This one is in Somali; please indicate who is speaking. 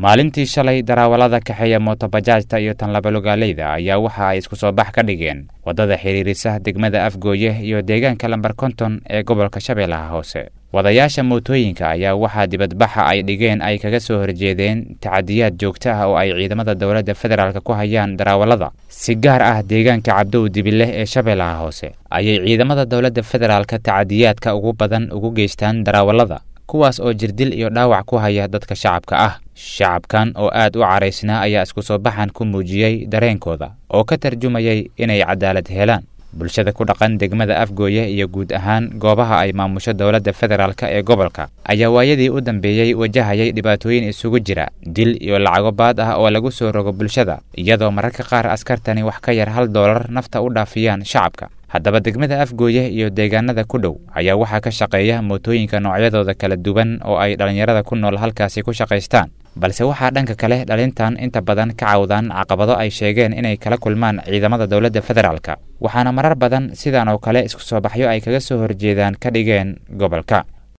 Speaker 1: maalintii shalay darawallada kaxeeya mootobajaajta iyo tanlabalogaaleyda ayaa waxa ay isku soo bax ka dhigeen waddada xidhiirisa degmada afgooye iyo deegaanka lambar konton ee gobolka shabeellaha hoose wadayaasha mootooyinka ayaa waxaa dibadbaxa ay dhigeen ay kaga soo horjeedeen tacadiyaad joogto ah oo ay ciidamada dowladda federaalk ku hayaan darawallada si gaar ah deegaanka cabdow dibileh ee shabeellaha hoose ayay ciidamada dowladda federaalka tacadiyaadka ugu badan ugu geystaan darawallada kuwaas oo jirdil iyo dhaawac ku haya dadka shacabka ah shacabkan oo aad u caraysnaa ayaa isku soo baxan ku muujiyey dareenkooda oo ka tarjumayay inay cadaalad helaan bulshada ku dhaqan degmada afgooye iyo guud ahaan goobaha ay maamusho dowladda federaalk ee gobolka ayaa waayadii u dambeeyey wajahayay dhibaatooyin isugu jira dil iyo lacago baad ah oo lagu soo rogo bulshada iyadoo mararka qaar askartani wax ka yar hal doolar nafta u dhaafiyaan shacabka haddaba degmada afgooye iyo deegaanada ku dhow ayaa waxaa ka shaqeeya mootooyinka noocyadooda kala duwan oo ay dhallinyarada ku nool halkaasi ku shaqaystaan balse waxaa dhanka kale dhalintan inta badan ka cawdaan caqabado ay sheegeen inay kala kulmaan ciidamada dowladda federaalk waxaana marar badan sidan oo kale isku soo baxyo ay kaga soo horjeedaan ka dhigeen gobolka